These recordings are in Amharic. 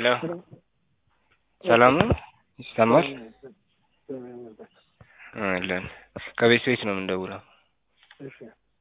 ሄሎ ሰላም ነው ይሰማል? አለን ከቤት ቤት ነው የምንደውለው። እሺ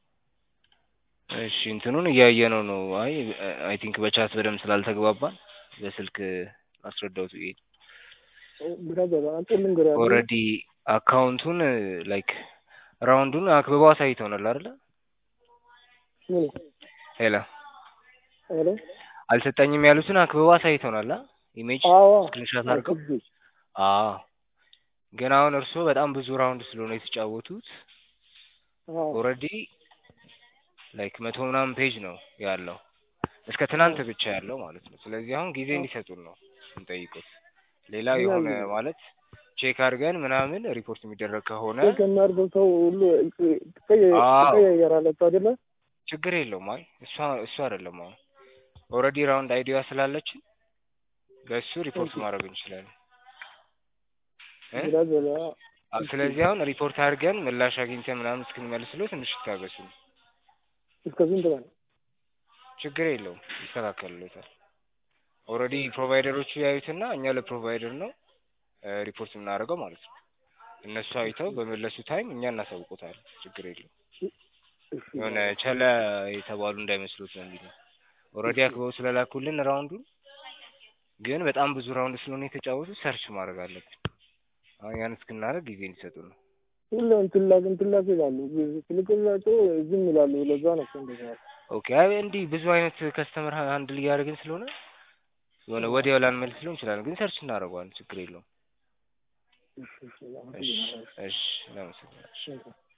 እሺ እንትኑን እያየነው ነው። አይ አይ ቲንክ በቻት በደንብ ስላልተግባባን በስልክ አስረዳሁት ብዬ ብራዘር አንተ ልንገርህ አይደል? ኦልሬዲ አካውንቱን ላይክ ራውንዱን አክብበው አሳይተውናል አይደለ? ምን ሄሎ ሄሎ አልሰጠኝም ያሉትን አክብበው አሳይተውናል። አ ኢሜጅ አዎ ስክሪንሾት አድርገው አክብቤ አዎ ግን አሁን እርስዎ በጣም ብዙ ራውንድ ስለሆነ የተጫወቱት አዎ ኦልሬዲ ላይክ መቶ ምናምን ፔጅ ነው ያለው እስከ ትናንት ብቻ ያለው ማለት ነው። ስለዚህ አሁን ጊዜ እንዲሰጡን ነው እንጠይቁት። ሌላ ምን የሆነ ያህል ጊዜ? ማለት ቼክ አድርገን ምናምን ሪፖርት የሚደረግ ከሆነ ቼክ የሚያደርገው ሰው ሁሉ ትቀየ- አዎ። ትቀያየራለች አይደለ? ችግር የለውም። አይ እሷ እሱ አይደለም አሁን ኦልሬዲ ራውንድ አይዲያ ስላለችን በእሱ ሪፖርት ኦኬ። ማድረግ እንችላለን እ? ብራዘር አ- ስለዚህ አሁን ሪፖርት አድርገን ምላሽ አግኝተን ምናምን እስክንመልስለው ትንሽ ይታገሱ። እስከ ስንት ነው? ችግር የለውም ይስተካከልለታል። ኦልሬዲ ፕሮቫይደሮቹ ያዩትና እኛ ለፕሮቫይደር ነው እ ሪፖርት የምናደርገው ማለት ነው። እነሱ አይተው በመለሱ ታይም እኛ እናሳውቆታለን። ችግር የለውም። እሺ የሆነ ቸለ የተባሉ እንዳይመስሉት ነው የሚለው ኦልሬዲ አክበው ስለላኩልን ራውንዱን ግን በጣም ብዙ ራውንድ ስለሆነ የተጫወቱት ሰርች ማድረግ አለብን። አሁን ያን እስክናደርግ ጊዜ እንዲሰጡ ነው። ሁሌ እንትን ላክ እንትን ላክ ይላሉ። ትልቅላቸው ዝም ይላሉ። ለዛ ነው እኮ እንደዛ ያለው። ኦኬ አይ እንዲህ ብዙ አይነት ከስተመር ሃንድል እያደረግን ስለሆነ የሆነ ወዲያው ላንመልስለው እንችላለን፣ ግን ሰርች እናደርገዋለን። ችግር የለውም። እሺ እሺ እሺ አመሰግናለሁ። እሺ እናመሰግናለን። እሺ